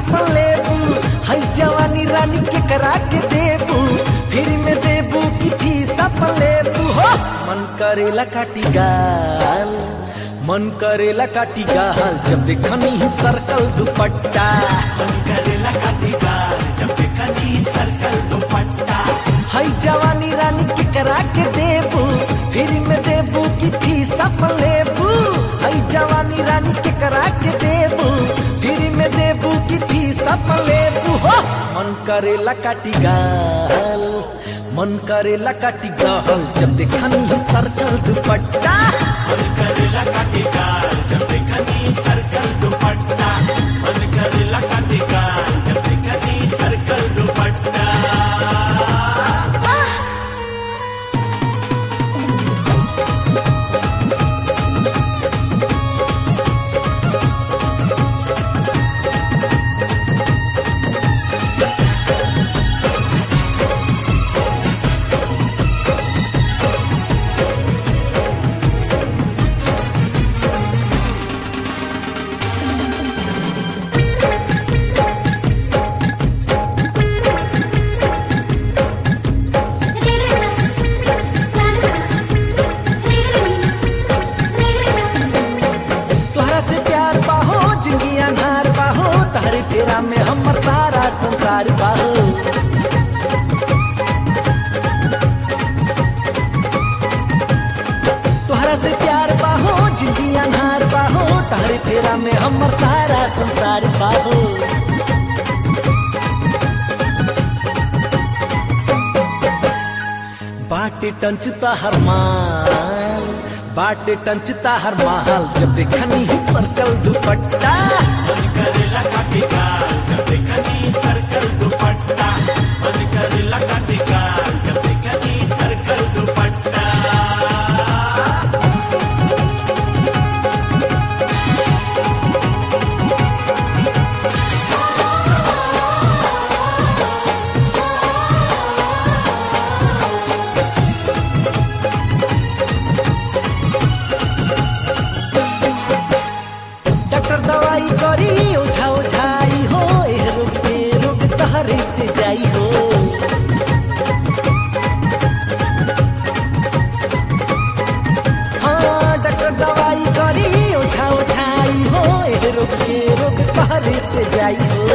अपन लेबू हई जवानी रानी के करा के देबू फिर में देबू की फीस अपन लेबू हो मन करेला काटी गाल मन करेला काटी गाल जब देखनी ही सर्कल दुपट्टा हई जवानी रानी के करा के देबू फिर में देबू की फीस अपन लेबू हई जवानी रानी के करा के देबू फिर में देबू की फीस अपन लेबू हो मन करेला काटी गाल मन करेला काटी गाल जब देखनी ही सर्कल दुपट्टा तोहरा से प्यार बाहो जिंदगी अनहार बाहो तहरे फेरा में हमर सारा संसार बाहो तोहरा से प्यार बाहो जिंदगी अनहार बाहो तहरे फेरा में हमर सारा संसार बाहो बाटे टंचता हर माल बाटे टंचता हर माल जब देखनी ही सर्कल दुपट्टा डॉक्टर दवाई करी ओझा ओझाई हो ए रोग पे रोग तहरे से जाई हो हाँ डॉक्टर दवाई करी ओझा ओझाई हो ए रोग पे रोग तहरे से जाई हो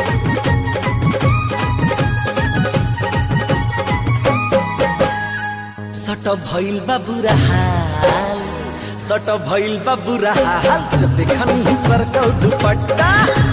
सट भइल बा बुरा हाल सट भइल बा बुरा हाल जब देखनी ही सर्कल दुपट्टा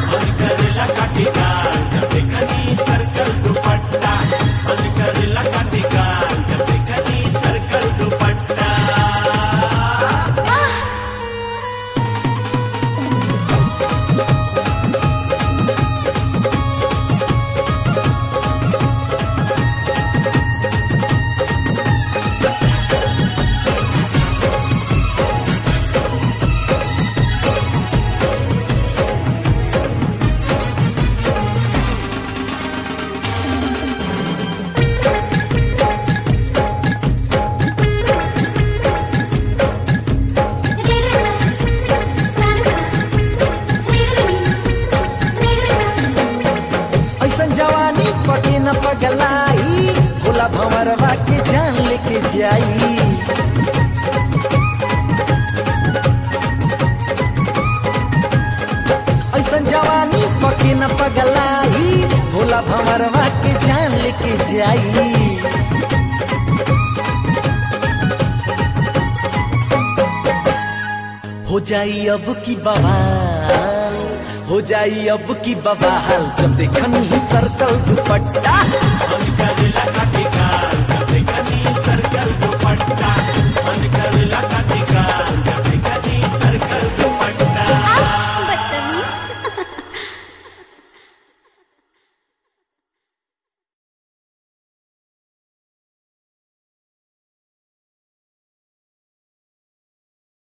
ऐसन जवानी पके न पगलाई भोला भंवरवा के जान लेके जाई ऐसन जवानी पके न पगलाई भोला भंवरवा के जान लेके जाई हो जाई अब की बवाल हो जाई अब की बवाल जब देखनी ही सर्कल दुपट्टा